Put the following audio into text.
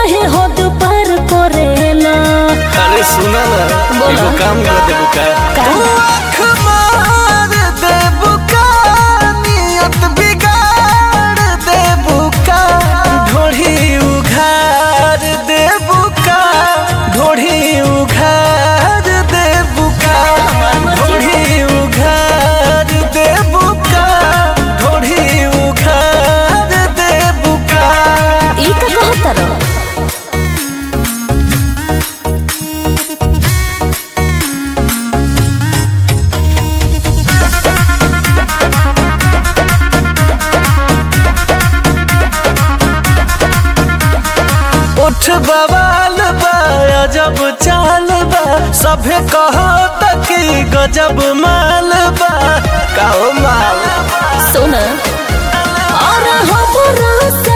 काहे हद पार करेला अरे सुना ना बोला। एगो काम कर देबू का का? तू आँख मार देबू का नियत बिगाड़ देबू का ढोढ़ी उघार देबू का ढोढ़ी उघार देबू का ढोढ़ी उघार देबू का ढोढ़ी उघार देबू का ई का कहतर उठ बवाल बा अजब चाल बा सभे कहो तकी गजब माल बा कहो माल सुन और हमरा से